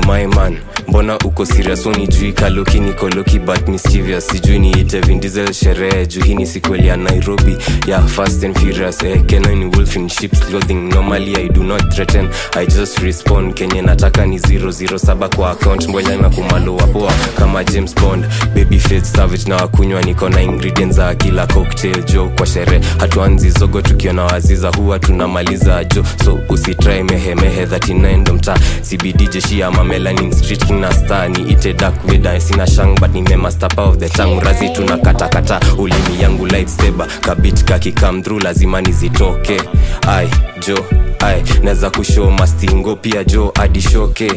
my man mbona uko serious unijui kaloki nikoloki but mischievous sijui niite vindizel sherehe juu hii ni sikweli ya nairobi ya fast and furious eh, kenani wolf in ships clothing normally i do not threaten i just respond kenye nataka ni 007 kwa account mboya na kumaloa poa kama james bond baby face savage na wakunywa niko na ingredients za kila cocktail jo kwa sherehe hatuanzi zogo tukiona waziza huwa tunamaliza jo so usitrai mehemehe 39 ndo mtaa cbd jeshi ama melanin street king na star ni ite dark vida sina shang but ni mema stapa of the tongue razi tuna katakata ulimi yangu lightsaber kabit kakikam through lazima nizitoke ai jo ai naweza kushow mastingo pia jo adishoke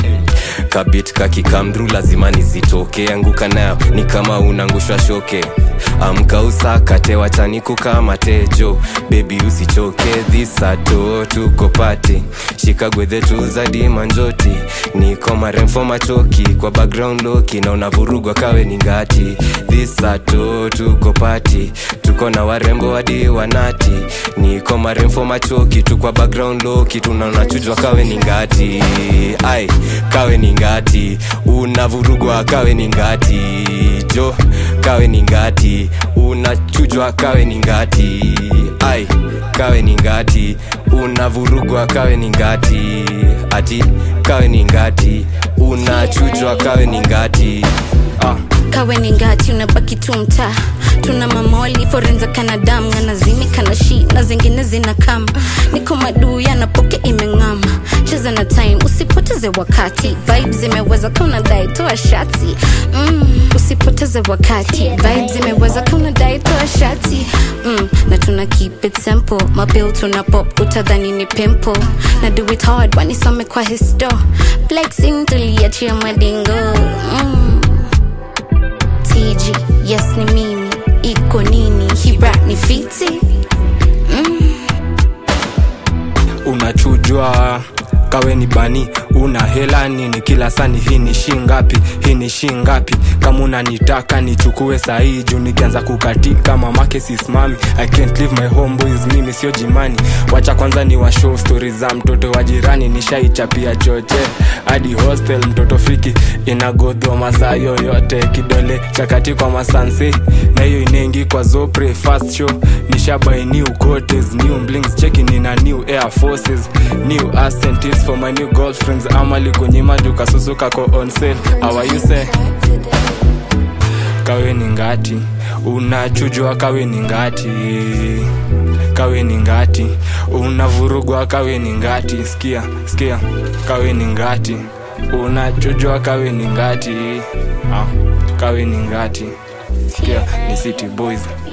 kabit kakikamdru lazima nizitoke anguka nayo ni kama unangushwa shoke amka usakate wachaniku kama tejo bebi usichoke dhisato tuko pati shikagwedhetu za dimanjoti niko maremfo machoki kwa background loki na unavurugwa kawe ni ngati dhisato tuko pati tuko na warembo hadi wanati niko maremfo machoki tu kwa background loki tunaonachujwa kawe ni ngati ai kawe ni ngati unavurugwa kawe ni ngati jo kawe ni ngati unachujwa kawe ni ngati ai kawe ni ngati unavurugwa kawe ni ngati ati kawe ni ngati unachujwa kawe ni ngati ah. kawe ni ngati unabaki tu mtaa tuna mamoli forenza kanadam nganazimi kanashi na zingine zina kam niko maduu yanapoke imeng'ama cheza na time usipoteze wakati vibe zimeweza kauna dai toa shati mm, usipoteze wakati vibe zimeweza kauna dai toa shati mm, na tuna keep it simple mabil tuna pop utadhani ni pimple na do it hard wanisome kwa histo flexing tuliachia madingo mm. TG, yes ni mimi iko nini hibra ni fiti unachujwa kawe ni bani una hela nini kila sani hii ni shingapi hii ni shingapi kama unanitaka nichukue sahii juu nikianza kukatika mamake sisimami i can't leave my homeboys mimi sio jimani wacha kwanza ni washow stori za mtoto wa jirani nishaichapia choche hadi hostel mtoto fiki inagodhwa masaa yoyote kidole chakati kwa masanse na hiyo inengi kwa zopre fast show nishabai new cotes new blings cheki nina new air forces new ascentives for my new girlfriends amali kunyima jukasusuka ko on sale awayuse kawe ni ngati unachujwa kawe ni ngati kawe ni ngati unavurugwa kawe ni ngati skia skia kawe ni ngati unachujwa kawe ni ngati ah, kawe ni ngati skia ni city boys